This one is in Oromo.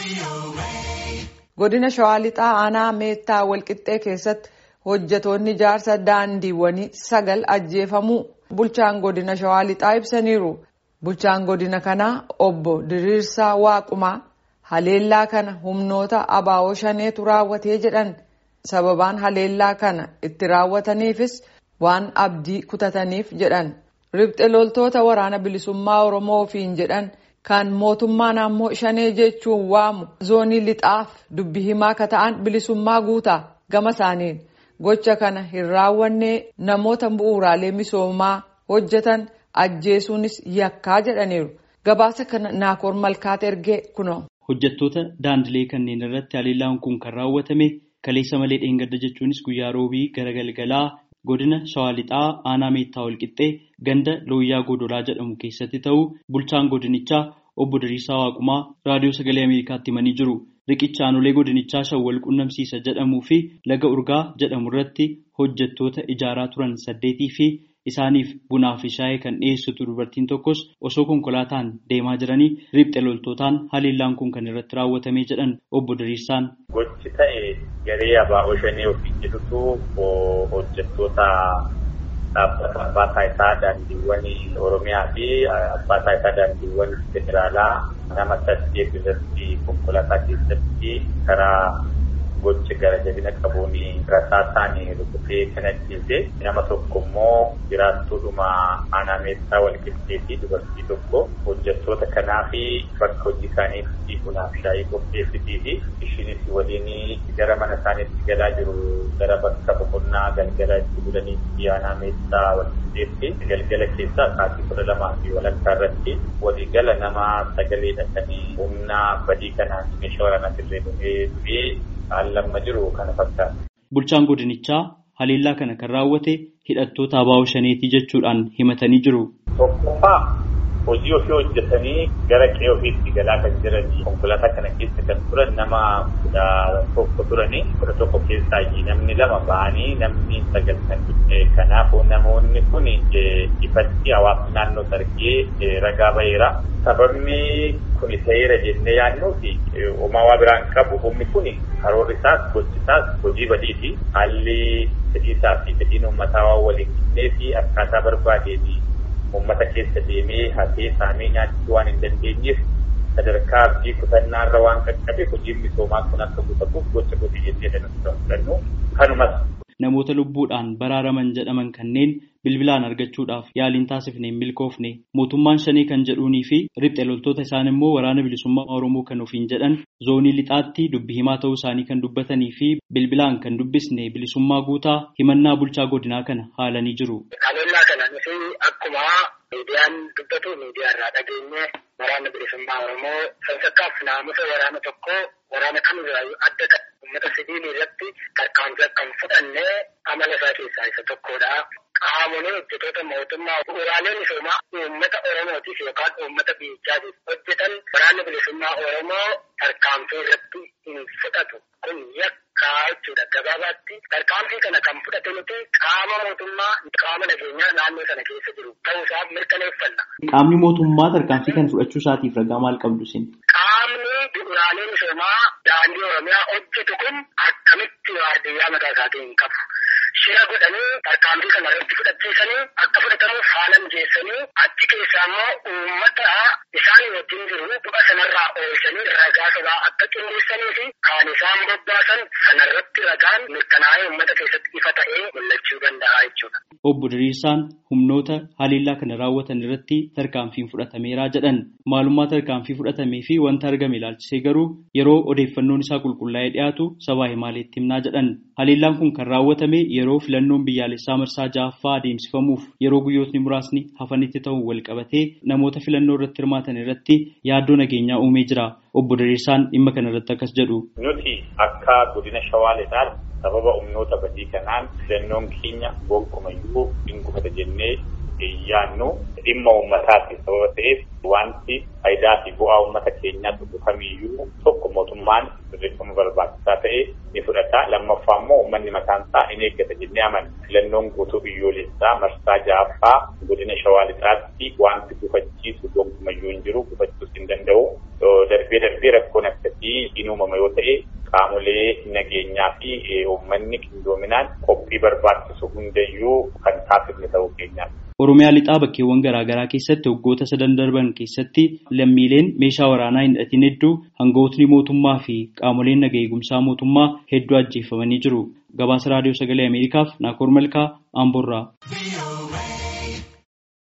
Godina Shawaa Lixaa Aanaa Meettaa Walqixxee keessatti hojjetoonni ijaarsa daandiiwwanii sagal ajjeefamuu bulchaan godina Shawaa Lixaa ibsaniiru. Bulchaan godina kanaa obbo Diriirsaa Waaqumaa haleellaa kana humnoota abaa'oo shaneetu raawwatee jedhan sababaan haleellaa kana itti raawwataniifis waan abdii kutataniif jedhan. Ribxe loltoota waraana bilisummaa Oromoo ofiin jedhan kan mootummaan ammoo shanee jechuun waamu zoonii lixaaf dubbi himaa akka ta'an bilisummaa guutaa gama isaaniin gocha kana hin raawwanne namoota bu'uuraalee misoomaa hojjetan ajjeesuunis yakkaa jedhaniiru. Gabaasa kana Naakoor Malkaat ergee kunoo. Hojjettoota daandilee kanneen irratti haleellaan kun kan raawwatame kaleessa malee dheengadda jechuunis guyyaa roobii gara galgalaa godina shawaa lixaa aanaa meettaa walqixxee ganda looyyaa godolaa jedhamu keessatti ta'uu bulchaan godinichaa obbo Diriirsaa Waaqumaa raadiyoo sagalee Ameerikaatti himanii jiru. Riqicha aanolee godinichaa shawwal qunnamsiisa jedhamuu fi laga urgaa jedhamu irratti hojjettoota ijaaraa turan saddeetii fi isaaniif bunaa fi shaayii kan dhiyeessitu dubartiin tokkos osoo konkolaataan deemaa jiranii riphxe loltootaan haleellaan kun kan irratti raawwatame jedhan obbo Diriirsaan. Gochi ta'e garee abaa'oo shanii ofiin jedhutu hojjettoota dhaabbata abbaa taayitaa daandiiwwan Oromiyaa fi abbaa taayitaa daandiiwwan federaalaa nama saddeet irratti konkolaataa keessatti karaa gochi gara jabina qabuun rasaasaan rukutee kan ajjeese nama tokko immoo jiraattuudhuma aanaa meettaa walqixxee fi dubartii tokko hojjettoota kanaa fi bakka hojii isaaniitti bunaaf shaayii qopheessitii fi ishiinis waliin gara mana isaaniitti galaa jiru gara bakka boqonnaa galgala itti bulaniitti aanaa meettaa walqixxeetti galgala keessaa sa'aatii kudha lamaa fi walakkaa irratti waliigala nama sagalee dhaqanii humna badii kanaan meeshaa waraanaa dirree dhufee dhufee haallamma jiru kana fakkaata. Bulchaan godinichaa haleellaa kana kan raawwate hidhattoota abaa'oo shaneetii jechuudhaan himatanii jiru. Tokkoffaa hojii ofii hojjetanii gara qe'ee ofiitti galaa kan jiranii konkolaataa kana keessa kan turan nama kudha tokko turanii kudha tokko keessaa namni lama ba'anii namni sagal kan kanaafuu namoonni kun ifatti hawaasa naannoo sargee ragaa baheera. Sababni kun ta'eera jennee yaadnuufi uumaa waa biraan qabu humni kun karoorri isaas gochi isaas hojii badiiti. Haalli fedhiisaa fi fedhiin uummataa waan waliin qixxee fi akkaataa barbaadeeti uummata keessa deemee hafee saamee nyaachuu waan hin dandeenyeef sadarkaa abdii kutannaarra waan qaqqabe hojiin misoomaa kun akka guutamuuf gocha godhe jennee danuu fudhannu kanumas. Namoota lubbuudhaan baraaraman jedhaman kanneen bilbilaan argachuudhaaf yaaliin taasifne hin milkoofne mootummaan shanii kan jedhuunii fi riphxe loltoota isaan immoo waraana bilisummaa Oromoo kan ofiin jedhan zoonii lixaatti dubbi himaa ta'uu isaanii kan dubbatanii fi bilbilaan kan dubbisne bilisummaa guutaa himannaa bulchaa godinaa kana haalanii jiru. Haleellaa kana nuti akkuma miidiyaan dubbatu miidiyaa irraa dhageenye waraana bilisummaa Oromoo sansakkaaf naamusa waraana tokkoo waraana kamirraayyuu adda ta'e uummata sibiilii irratti tarkaanfii akka hin fudhanne amala isaa keessaa isa tokkodha. Qaamolee hojjetoota mootummaa bu'uuraalee misoomaa uummata Oromootiif yookaan uummata biyyaatiif hojjetan waraanni bilisummaa Oromoo tarkaanfii irratti hin fudhatu. Kun yakkaa jechuudha gabaabaatti. Tarkaanfii kana kan fudhate nuti qaama mootummaa qaama nageenyaa naannoo sana keessa jiru ta'uusaa mirkaneeffanna. Qaamni mootummaa tarkaanfii kana fudhachuu isaatiif ragaa maal qabdu isin? Qaamni bu'uuraalee misoomaa daandii Oromiyaa hojjetu kun akkamitti waardiyyaa mataa isaatiin hin qabu. Shira godhanii tarkaanfii kana irratti fudhachiisanii akka fudhatamuuf haala mijeessanii achi keessaa immoo uummata isaan wajjin jiru du'a sanarraa oolchanii ragaa sobaa akka qindeessanii fi kaan isaan bobbaasan sanarratti ragaan mirkanaa'ee uummata keessatti ifa ta'ee mul'achuu danda'a jechuudha. Obbo Diriirsaan humnoota haleellaa kana raawwatan irratti tarkaanfiin fudhatameeraa jedhan maalummaa tarkaanfii fudhatamee fi wanta argame ilaalchisee garuu yeroo odeeffannoon isaa qulqullaa'ee dhiyaatu sabaa himaaleetti himnaa jedhan haleellaan kun kan raawwatame yeroo filannoon biyyaalessaa marsaa ja'affaa adeemsifamuuf yeroo guyyootni muraasni hafanitti ta'uun wal qabatee namoota filannoo irratti hirmaatan irratti yaaddoo nageenyaa uumee jira. Obbo Diriirsaan dhimma kana irratti akkas jedhu. Nuti akka godina Shawaa Lixaa sababa humnoota badii kanaan filannoon keenya gonkumayyuu hin gufata jennee yaannu dhimma uummataati sababa ta'eef wanti faayidaa fi bu'aa uummata keenyaa tokko kamiyyuu tokko mootummaan sirreeffama barbaachisaa ta'e ni fudhata lammaffaa immoo uummanni mataan isaa in eeggata jennee amanna filannoon guutuu biyyoolessaa marsaa ja'affaa godina shawaa lixaatti wanti gufachiisu gonkumayyuu hin jiru gufachuus hin danda'u darbee darbee rakkoon akkasii hin uumama yoo ta'e qaamolee nageenyaa fi uummanni qindoominaan qophii barbaachisu hundayyuu kan taasifne ta'uu keenyaati. Oromiyaa lixaa bakkeewwan garaagaraa keessatti waggoota sadan darban keessatti lammiileen meeshaa waraanaa hin hidhatin hedduu hangawootni mootummaa fi qaamoleen naga eegumsaa mootummaa hedduu ajjeefamanii jiru. Gabaasa raadiyoo sagalee Ameerikaaf Naakoor Malkaa Amboorraa.